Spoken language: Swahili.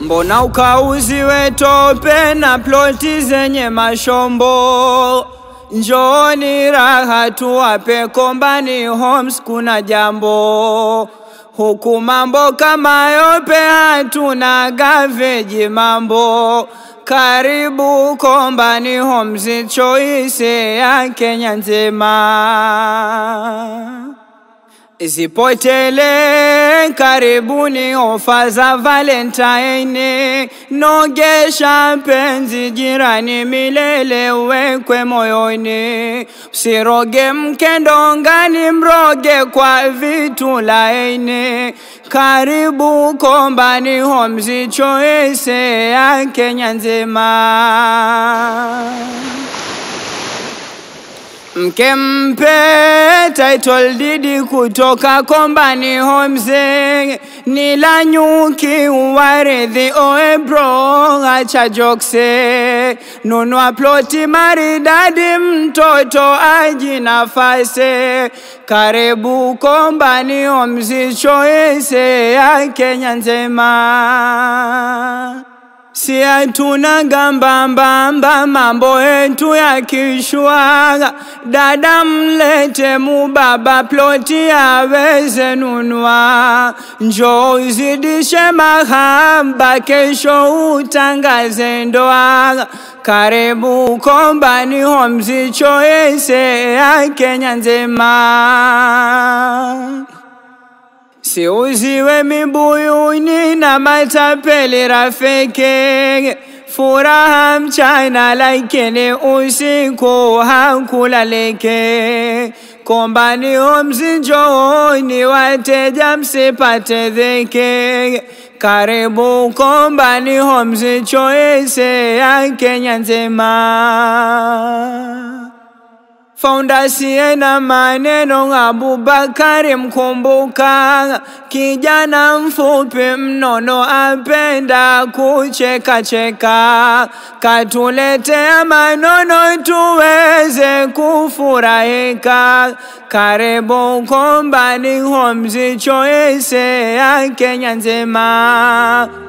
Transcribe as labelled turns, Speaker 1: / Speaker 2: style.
Speaker 1: Mbona ukauziwe tope na ploti zenye mashombo? Njooni raha tuwape Kombani Homes, kuna jambo huku mambo kama yope, hatuna gaveji mambo. Karibu Kombani Homes, choice ya Kenya nzima. Zipotele karibuni ofa za Valentine, nogesha penzi jirani milele wekwe moyoni, usiroge mkendo ngani mroge kwa vitu laini. Karibu Kombani Homes, choice ya Kenya nzima. Mke mpe title deed kutoka Kombani Homes, ni la nyuki uwaridhi oe bro, acha jokse, nunua ploti maridadi, mtoto aji nafase. Karibu Kombani Homes, choice ya Kenya nzema. Si hatuna gambambamba, mambo yetu ya kishwa. Dada mlete mubaba, ploti aweze nunua. Njoo uzidishe mahaba, kesho utangaze ndoa. Karibu Kombani Homes, choice ya Kenya nzema. Siuziwe mibuyuni na matapeli rafiki, furaha mchana lakini usiku hakulaliki. Kombani Homes, njooni wateja, msipate dhiki. Karibu Kombani Homes, choice ya Kenya nzima. Founder na maneno, Abubakari mkumbuka, kijana mfupi mnono, apenda kucheka cheka, katuletea manono tuweze kufurahika. Karibu Kombani Homes, choice ya Kenya nzima.